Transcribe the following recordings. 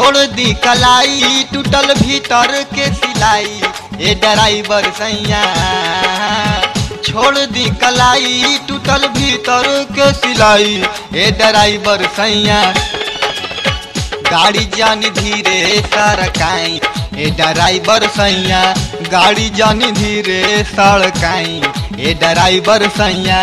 छोड़ दी कलाई टूटल भीतर के सिलाई ए ड्राइवर सैया छोड़ दी कलाई टूटल भीतर के सिलाई ए ड्राइवर सैया गाड़ी जानी धीरे सरकाई ए ड्राइवर सैया गाड़ी जानी धीरे सड़काई ए ड्राइवर सैया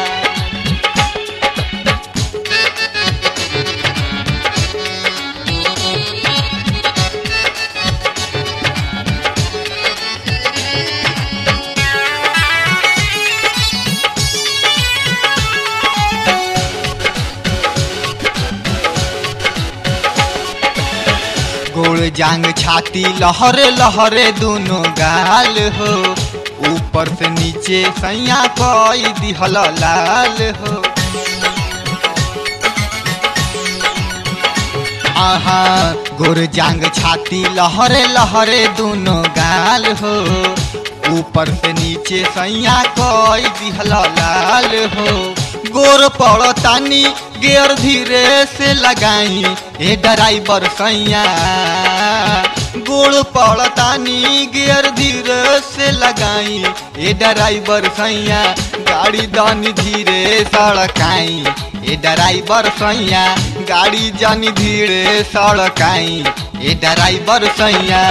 गोड़ जांग छाती लहरे लहरे दोनों गाल हो ऊपर से नीचे सैया कोई दिहल लाल हो आहा गोर जांग छाती लहरे लहरे दोनों गाल हो ऊपर से नीचे सैया कोई दिहल लाल हो गोर पड़तानी गेर धीरे से लगाई ए ड्राइवर सैया गोड़ पड़तानी गेर धीरे से लगाई ए ड्राइवर सैया गाड़ी दानी धीरे सड़काई ए ड्राइवर सैया गाड़ी जानी धीरे सड़काई ए ड्राइवर सैया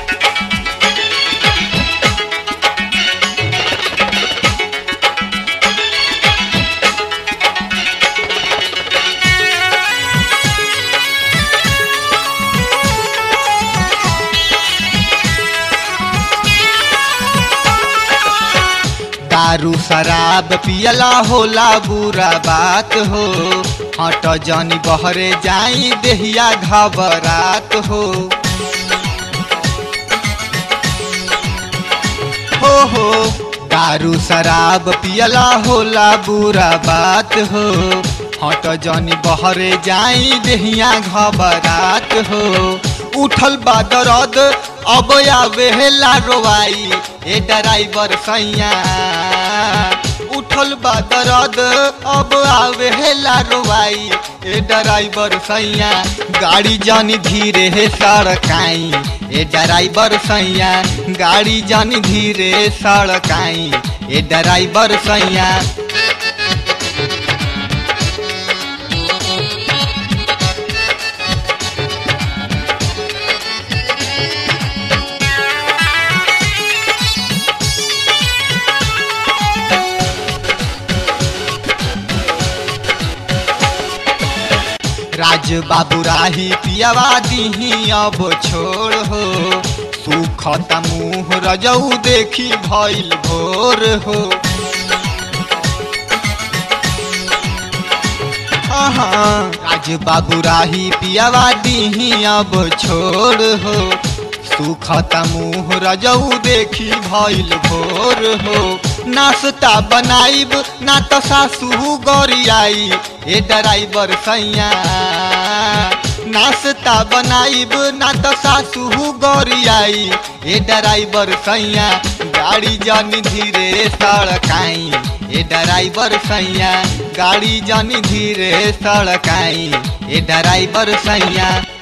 दारू शराब पियला होला बुरा बात हो हट जानी बहरे जाई देहिया घबरात हो हो हो दारू शराब पियला होला बुरा बात हो हट जानी बहरे जाई देहिया घबरात हो उठल बा दरद अब आवे ला रोवाई ए ड्राइवर सैया उठल बा दरद अब आवे ला रोवाई ए ड्राइवर सैया गाड़ी जानी धीरे है सड़काई ए ड्राइवर सैया गाड़ी जानी धीरे सड़काई ए ड्राइवर सैया राज बाबू राही पियावा दीही अब छोड़ हो सुखत मुँह रजऊ देखी भइल भोर हो हाँ, राज बाबू राही पियावा दीही अब छोड़ हो सुखत मुँह रजऊ देखी भइल भोर हो नाश्ता बनाइब ना तो सासू गरियाई ए ड्राइवर सैया नाश्ता बनाइब ना तो सासू गरियाई ए ड्राइवर सैया गाड़ी जानी धीरे सड़काई ए ड्राइवर सैया गाड़ी जानी धीरे सड़काई ए ड्राइवर सैया